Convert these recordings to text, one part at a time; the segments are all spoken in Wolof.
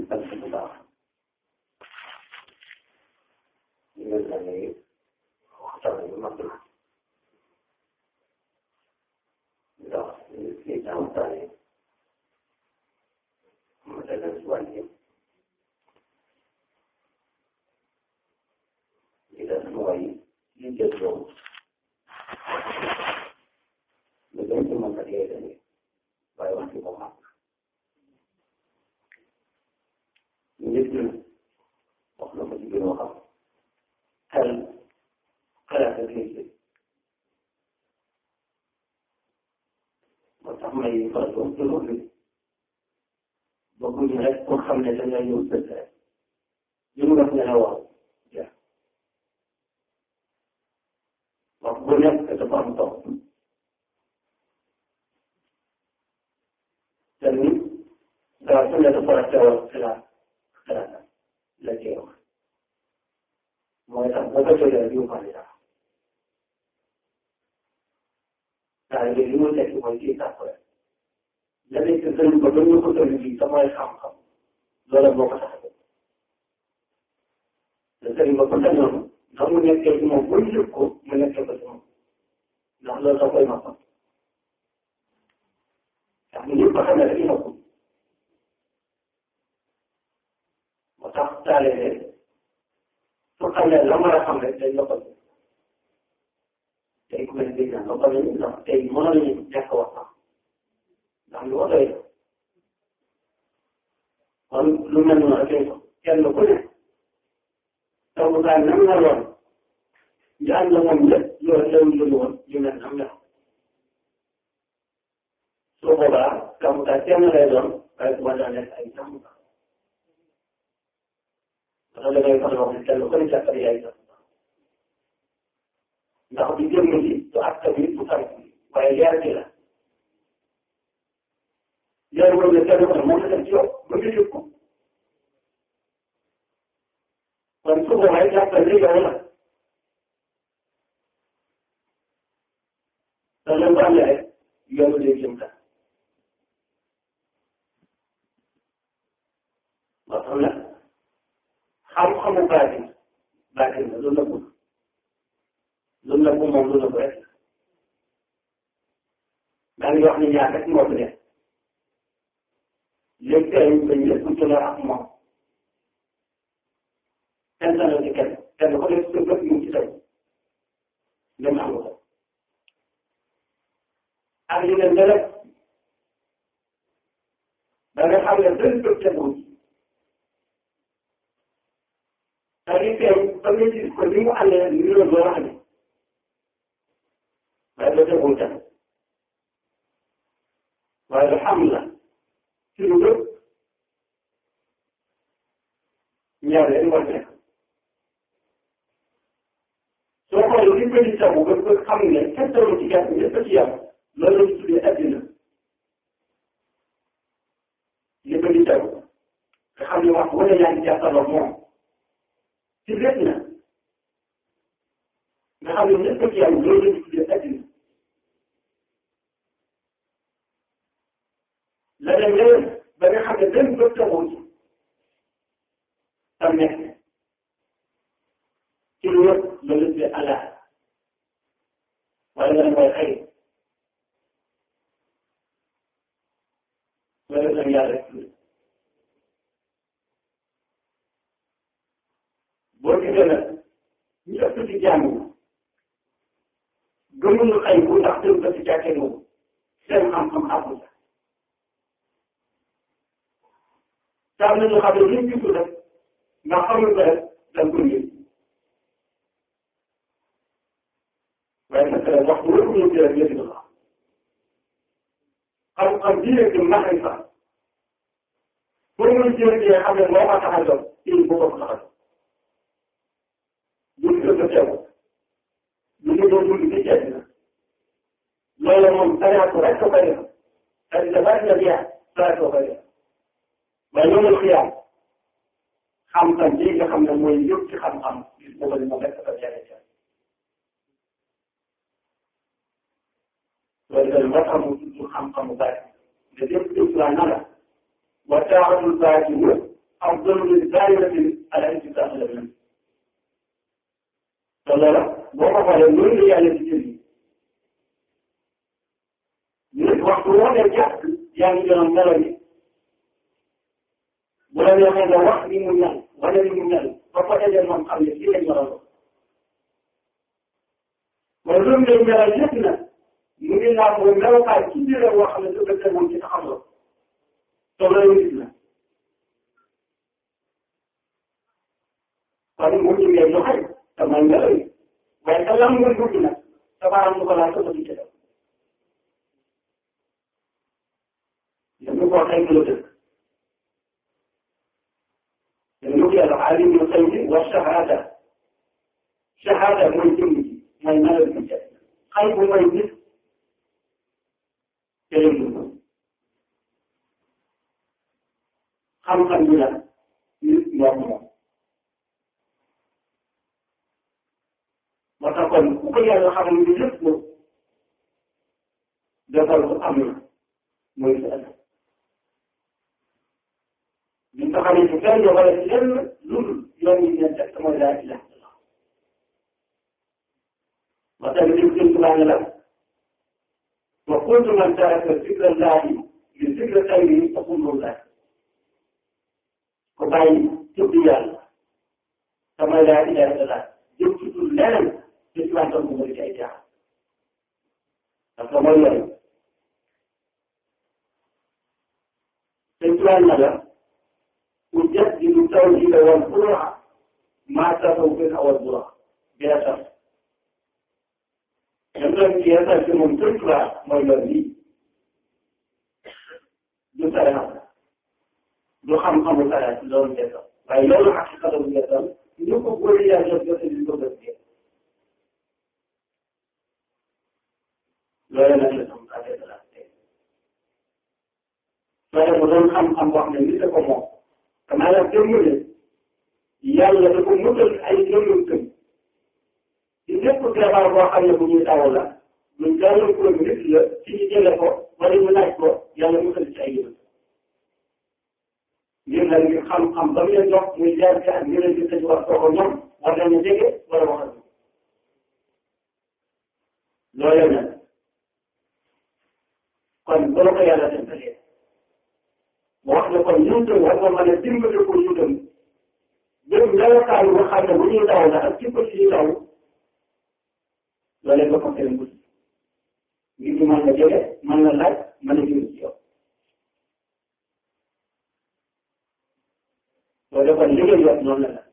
sant bu baax ñu mel na ni waxtaan bi mat na ndax li ñu waxtaanee ma dana si wàññi li des mooy li jël loolu lu gën ci mën a dee dañuy waaye wax ci moom am nit ñi wax na ko ci biir waxam xel xalaat ak liggéey moo tax may faral doon toujours li bëgguñu rek pour xam ne da ngay ñëw dëkk rek li mu def nga ne waaw jeex wax bu nekk dafa am topp te ni daa su ne dafa war a teewal xalaat xalaat la cee wax mooy tax boo ko jógee rek yu bari dara daal léegi li mu nekk mooy kii tàpp rek la nekk sëriñ ba ba ñu ko sëriñ bi te mooy xam-xam loola moo ko tax a te sëriñ ba ko sañoon ndax mu nekkee ci moom ba ñu yëg ko mu nekkee ko ci moom ndax loolu da koy noppal ndax mu ñëpp xam ne rek ñu noppal moo tax taalee su xam ne la war a xam rek day noppal tey ku mel ni naan noppal nañu ndax tey mënoon nañu ñàkk wax sax ndax lu ko doy kon lu mel noonu rek lay kenn ku ne taw bu baax nam la woon ñu ànd la moom lépp loolu teewul lu woon ñu mel nam la su boobaa taw bu baax kenn lay doon waaye bu ma daan nekk ay jàmm ba parce que da ngay faral wax ne kenn ku ne jàppale yaay sax ndax du jëmm ji du acte bi du tànk bi waaye leer gi la leer boobu ne kenn ku ne moom la def ci yow ba nga yëg ko kon su boobaa jàppal ni yow la te lu mu amee rek yow day jëm ka ba xam na xam-xamu baatin baatin la lu nëbbu lu nëbbu moom lu nëbbu rek daa ngi wax ni ñaar rek moo fi nekk léegi tey dañ lépp ci la ak moom kenn tànn ci kenn kenn ku nekk sa bët mu ci tey dem am ko ak yeneen nga rek da nga xam ne benn bët tegul c'est-à-dire que ba nga gis ko ni mu àndee ni la doon amee waaye ba tegul tam waaye alhamdulilah ci lu bëpp ñaar leen war nekk soo xoolee li bëri taw ba ba xam ne kenn tawul ci gàtt ñëpp ci yàlla loolu la ñu tuddee addina li bëri taw nga xam ne wax wala yaa ngi jàkkaarloo moom ci lépp na nga xam ne ñëpp ci yàlla loolu la ñu tuddee addina la dem leneen ba nga xam ne benn bët tawul ci tam nekk ci lu wër la lu tuddee allah wala nga ne mooy xëy loolu la yàlla rek boo gisee nag ñu ëpp ci jàng gëmuñu xëy bu ndax tënk ko ci jàkkee moom seen xam-xam àggul sax te am na ñu xam ne luñ gisul rek nga xamul ko rek da nga koy yëg waaye nag waxtu wér ñu ci rek yëg na ko xam-xam bii rek maxay fa pour nga jëlee xam ne moo ko tax a jóg il faut ko tax a jóg buñ ko ko teew lu ñu doon dund ci ceeb na loolu moom tariatu rek ko koy def ak dafa la biya tariatu ko koy def waaye yombal xiyaam xam-xam bii nga xam ne mooy yëpp ci xam-xam gis boobu ni moom rek dafa jaay ca loolu daal moo tax mu tudd xam-xamu bàyyi nga jëpp jëpp laa na la wa taaxatul bàyyi wër أفضل من دائرة على انتفاع الأبناء فلا وقف على النور على الجري من وقت وانا جاء يعني من الملل ولم يكن وقت من النار ولا من النار فقد أجل من قبل كلا المرض وظلم من ملجتنا من الله وملوكا كبيرا وحمد أبدا من تتحرك فلا يمكننا kon mu ngi leen joxe te mooy ngelaw yi waaye te lan mooy dugg nag te baaraam du ko laal te bëgg ci def dañu ko xëy lu dëkk dañu ko yàlla alim yu xëy bi wa shahada shahada mooy jëmm ji mooy melal bi ci xëy bu mooy nit te leen dugg xam-xam bi nag nit moo ko moom moo tax kon ku ko yàlla xamal ni lépp moom defal ko am na mooy sa ëllëg li nga xam ne benn wala lenn lu dul yoon yi ngeen teg mooy laa ilaha illallah moo tax li gën tubaab la wa kuntu man taraka zikra llahi li zikra xayri fa kullu llah ko bàyyi tudd yàlla te mooy laa ilaha illallah jëm ci tudd leneen te ci wàllu mu bëri ay jaar parce que mooy yoon te ci wàllu na la ku jot di lu taw ji la woon pour maa taxaw gën a war bu wax bi la tax ñoom ñoom ci yàlla ci moom tënk la mooy yoon bi du sara du xam-xamu sara ci loolu njëkkal waaye loolu ak ci xatamu njëkkal ñu ko góor yi yàlla jot di ko bëgg loolu nag la sama affaire de la tey loolu mu doon xam-xam boo xam ne nit ko moom te maanaam jëmm ne yàlla dafa mutal ay jëmmam ci lépp feebar boo xam ne bu ñuy taw la ñu jàllal ko nit la ci ñu jële ko wala ñu laaj ko yàlla mutal ci ay yëngu ngir nag ngir xam-xam ba mu leen jox muy jaar ci ak ñu leen di tëj wax ko ñoom war nañu jege wala waxal loolu nag kon bu la ko yàlla defalee mu wax ne kon ñun tam war nga mën a dimbali ko ñu dem même melokaan nga xam ne bu ñuy daw la ak ci ko ci daw loolee nga ko seen guddi ngir ñu mën na jege mën na laaj mën a jëm ci yow loolu kon li nga jot noonu la la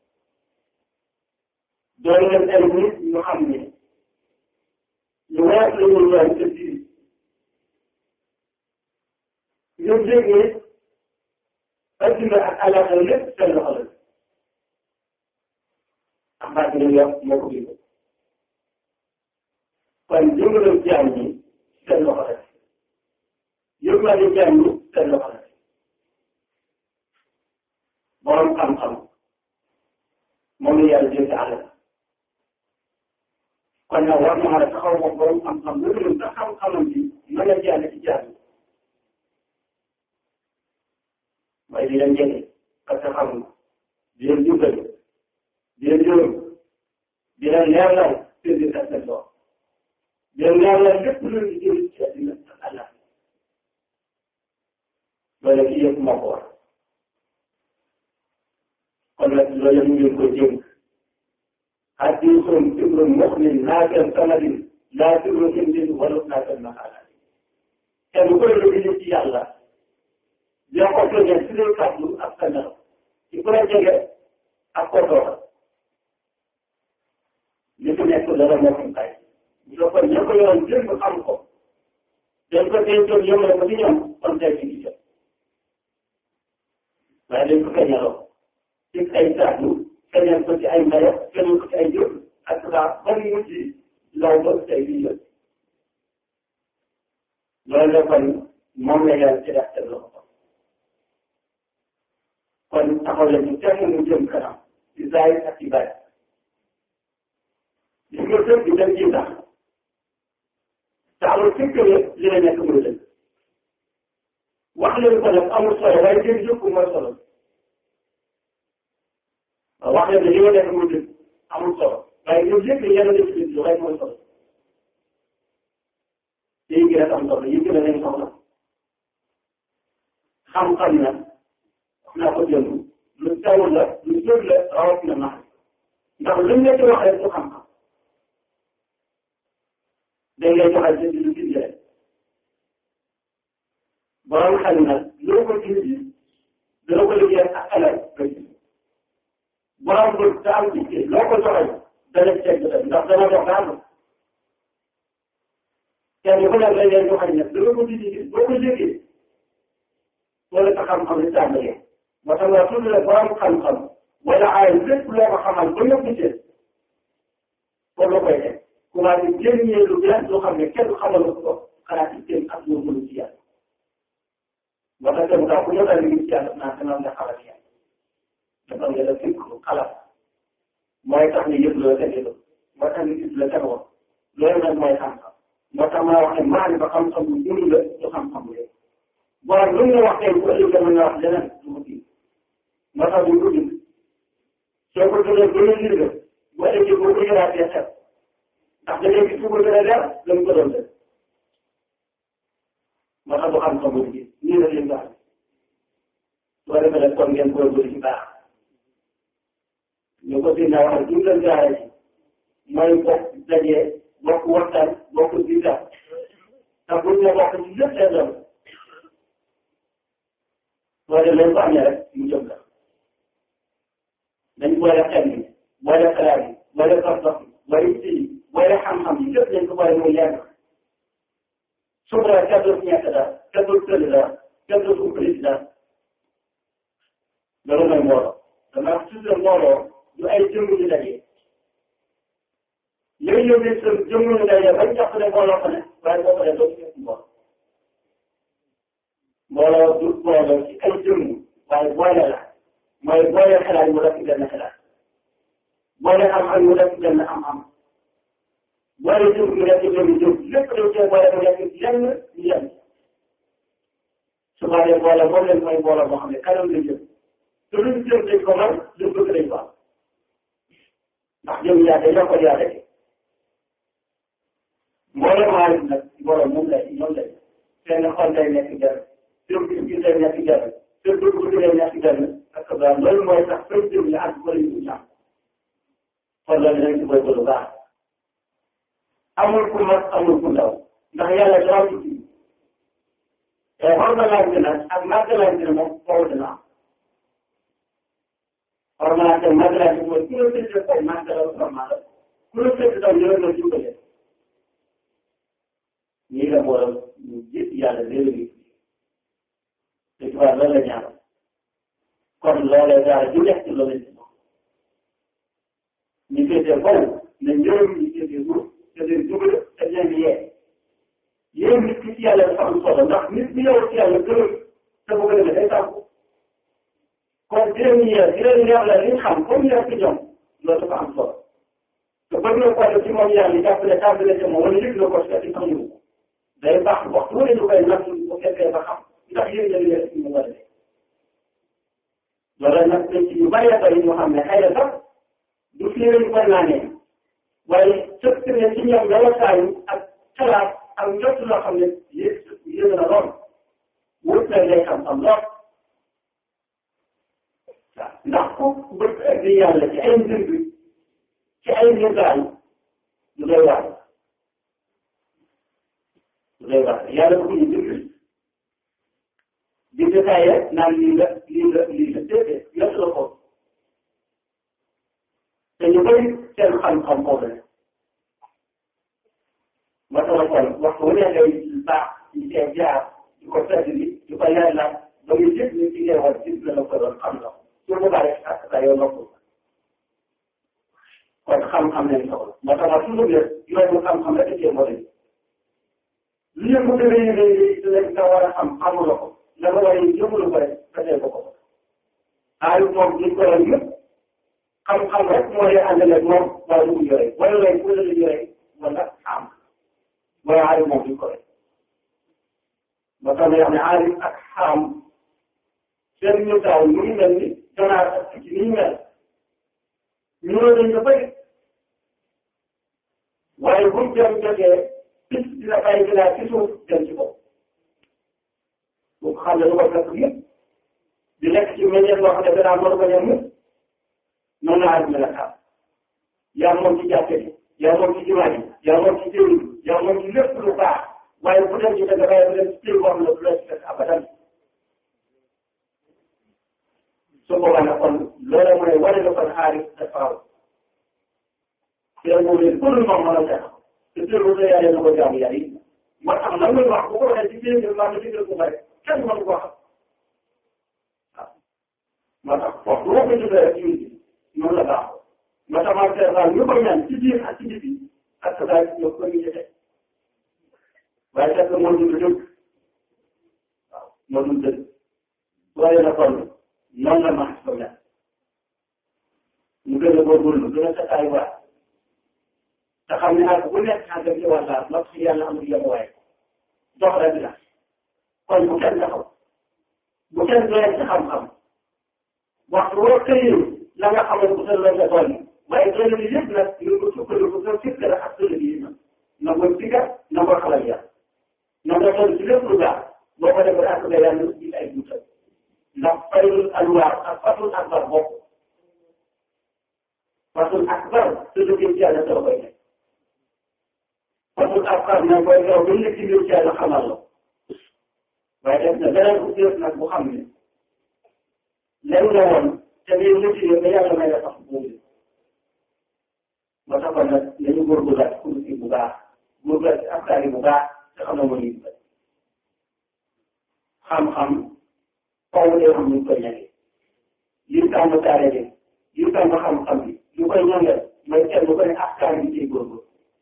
doole leen ay nit ñu xam ne lu wees la ñu ñëw te biir ñoom dégg ne adduna ak alaxira lépp seen loxo la ak baat bi yor moo ko bind kon jëmbalam jaam ñi seen loxo la yëgmaale jaam ñi seen loxo la borom xam-xam moom la yàlla jël ci àll kon nag war na mën a taxaw moom borom xam-xam lu dul sa xam-xamam bi mën a jàll ci jaam ñi waaye di leen jege parce que xam nga di leen jubal di leen yërëm di leen leerlal seen biir ak seen doom di leen leerlal lépp lu leen di jëriñ ci àddina ak àlla loolu ci yëpp moo ko war kon nag loolu mu ngi ko jëm hadiisun fikrun mu'min laa kan sanadin laa fikru hindin wala laa kan maxaalaat kenn ku koy lu ci yàlla dina ko feeñal ci lay kàddu ak sa nelaw ci ku la jege ak ko toogal li fi nekk dara moo xam kay bu ko ña ko yoroon démb xam ko dañ ko dencoon yëngale ko ci ñoom kon tey ci jot waaye dañ ko feeñaloo ci ay kàddu feeñal ko ci ay ndayo feeñal ko ci ay jëf ak daa ba mu mujj law ba tey di jot loolu la kon moom la yàlla ci def te loxo kon taxaw la ñu temm mu jëm kanam ci zaahir ak ci baatin gis nga sëb bi dañ ciy tax te amul fekk ne li la nekk muy dëgg wax leen ko nag amul solo waaye jëm yëpp mooy solo wax leen ne li nga def mu dëgg amul solo waaye ñun lépp yàlla def ci lu rek mooy solo te yi gën a am solo yi gën a leen soxla xam-xam na wax naa ko jënd lu taw la lu jël la rawatina nax ndax luñ la ci wax rek du xam-xam dañ lay joxal ci lu gis rek borom xel nag loo ko gis dana ko liggéey ak alal nga gis borom bu te am ci loo ko joxal dana teg ndax dana dox daal kenn ku nekk lañ leen joxal nag dana ko gis boo ko liggéey wala sa xam-xam li tàmbalee moo tax nga tudd la borom xam-xam wala ay lépp loo ko xamal ba nga gisee kon la koy def commencé génnee lu bees loo xam ne kenn xamal ko xalaat ci kenn ak loo mënu ci yàlla moo tax kenn kaa ku ñëw daal di ci yàlla naa dana nga xalaat yàlla dafa nga def fikk xalaat mooy tax ne yëpp loo tegee moo tax nga gis la tegoon loolu nag mooy xam-xam moo tax maa wax ne maa ngi ba xam-xam bu dund la du xam-xam bu bon lu ñu wax tey bu ëllëgee mën nga wax leneen du ko kii moo tax ñu ko bind soo ko tuddee ba ñu lire bu ëllëgee boo ko yëraatee xel ndax da ngay gis fu ko gën a leer la mu ko doon def moo tax du xam-xam bu kii nii la leen baax soo defee nag kon ngeen góorgóorlu ci baax ñu ko si naa wax ñu leen jaaree ci mooy bokk dajee bokk waxtaan bokk bita te buñ ne bokk ci lépp leen doon soo demee ko amee rek mu jëm la dañ boole xel yi boole xalaat yi boole sox-sox yi boole ci yi boole xam-xam yi lépp dañ ko boole muy lenn su ko kenn dootu ñàkk daal kenn dootu tëdd daal kenn dootu umpale daal loolu mooy mbooloo dama toujours mbooloo du ay jëmm ñu daje léegi yow mii sën jëmm ñu daje bañ jàpp ne mbooloo ko ne waaye boo paree doo ci fekk mbooloo mbooloo du mbooloo ci ay jëmm waaye boole la mooy boole xalaat mu def ci benn xalaat boole am-am mu def ci benn am-am boole jëm mu def ci benn jëm lépp dañ cee boole mu nekk lenn ñu yem su ma dee boole moom leen mooy mbooloo boo xam ne kanam la jëm te luñ jëm dañ ko mën luñ bëgg dañ ko am ndax jëm yaa day yokkal yaa rek mbooloo maa nag mbooloo moom lay ñoom lay seen xol day nekk jar seen gis-gis day nekk jar seen bëgg-bëgg day nekk jar parce que daal loolu mooy tax fay jëm ñu àgg wala ñu ñaam kon loolu dañ ci bëgg lu baax amul ku mag amul ku ndaw ndax yàlla daa ci kii te xormalante nag ak màggalante ne moom foofu dina am xormalante màggalante mooy ku la tëdd tey màggalal normal ku la tëdd taw ñu la jubbale ñii la boole ñu gis yàlla léegi te ci wàllu loolu la ñaar kon loolee daal du nekk loolu la ñu ñu féetee kaw ne ñoom ñu féetee suuf te leen jubale te leen yee yéen nit ki ci yàlla dafa am solo ndax nit bi yow ci yàlla gërëm te bu ko defee day tàggu kon di leen yee di leen leer la li ñu xam comme leer ci ñoom loolu dafa am solo te bëgg na ko def ci moom yàlla jàppale tàmbale ci moom wala yëg na ko ci ci xam ñu day baax waxtu wala ñu koy natt bu fekkee ba xam ndax yéen ñoo leen ci mu war a def loolu nag dañ ci yu bëree bëri ñoo xam ne xëy na sax du fii lañ koy naanee waaye sëkk ne ci ñoom melokaanu ak xalaat ak njott loo xam ne yéen yéen na lool wut na lay xam-xam lool waaw ndax ku bëgg ak di yàlla ci ay mbir bi ci ay njëgaay lu doy waar lu doy waar yàlla bu ñu déglu di détaillé naan lii la lii la lii la déedéet yëpp la ko te ñu bëri seen xam-xam foofu la ba tax kon waxtu wu ne ngay baax ci seen jaar di ko fedd bi di ko leer la ba nga jëf ni ci ngay war gis la la ko doon xam la su boobaa rek ak sa yow noppul kon xam-xam lañ soxla moo tax toujours ne yow xam-xam rek cee moo li yëngu dëgg yi ngay nga war a xam xamuloo ko la nga war a yëngu ko rek fekkee ko ko aayu moom duñ ko yor yëpp xam-xam rek moo lay àndaleeg moom wala lu mu yore wala lay wala lu yore wala xam mooy aayu moom duñ ko rek ba tax na yoo xam ne aayu ak xam seen ñu taw mu ngi mel ni ganaar ak picc ni ñu mel ñoo dañ ko bëri waaye buñ dem jotee picc dina bàyyi ginaar ci suuf dem ci kaw bu ko xam ne lu ko fekk yëpp di lekk ci meññeef boo xam ne danaa mën ko ñam yëpp noonu la àdduna la xam yaa moom ci jàkka ji yaa moom ci jumaa ji yaa moom ci jiw yaa moom ci lépp lu baax waaye bu dem ci dëgg bàyyi bu dem ci jiw boo xam ne du la ci fekk abadan su boobaa nag kon loolu mooy wane na kon xaalis dafa aw te mu ne pour moom mën a def te teewul ne yàlla na ko jaamu yàlla yi moo tax lan muy wax bu ko waxee ci biir mbaa nga digal ko bëri kenn mënu ko xam waaw moo tax foofu boo ko jëlee rek ci noonu la baax moo tax man seetaan ñu ko ñaan ci biir ak ci biti ak sa daal ñu ko ñu jëfee waaye fekk moo dund dëgg waaw moo dund dëgg waaye na kon noonu la max ko mel ñu gën a góorgóorlu gën a sataay waat te xam ne nag bu nekk àgg ci wàllam ndox si yàlla amul yemuwaay dox rek la kon bu kenn taxaw bu kenn doyal ci xam-xam waxtu woo këyee la nga xamal bu sën la nga toll waaye doole bi yëpp nag ñu ko sukkandiku sa fikk la ak doole bi yi na ko sigar na ko xalal yàlla na nga toll ci lépp lu baax boo ko defee ak nga yàlla gis ay duutal ndax faylul alwaar ak fatul akbar bokk fatul akbar te jógee ci yàlla doo koy def fatul akbar nag koy yow ba nekk ci biir ci yàlla xamal la waaye def na beneen bu def nag bu xam ne léegi la woon te bii lu ci ba yàlla may la sax boobu moo tax kon nag nañu góorgóorlu ak kuréel gi bu baax góorgóorlu ak afkaar yi bu baax te xam na moo ñu bëri xam-xam foofu day xam ñu koy ñagee yi tàmm taare bi yi tàmm xam-xam bi ñu koy ñangeel mooy kenn ku ne afkaar yi ciy góorgóorlu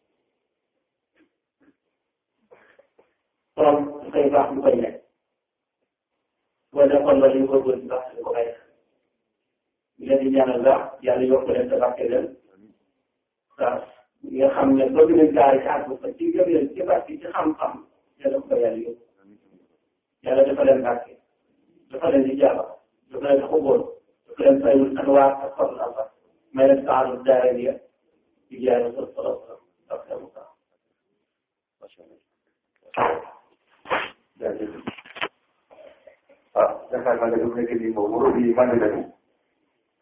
tool su koy baax ñu koy nekk wala kon loolu ñu góorgóorlu baax di ko bàyyi ñu leen di ñaanal la yàlla yokk leen te barke leen waaw nga xam ne bëgg nañ gaari ci àgg fa ci gëm leen ci barke ci xam-xam yàlla ko yàlla yóbbu yàlla dafa leen barke dafa leen di jaaba dafa leen xubóol dafa leen fayul anwaar ak fadl allah may leen saadu daariya di jaay rasul sallallahu alayhi wa sallam ah yaakaar naa ne lu nekk nii moom warul yi màndi nañu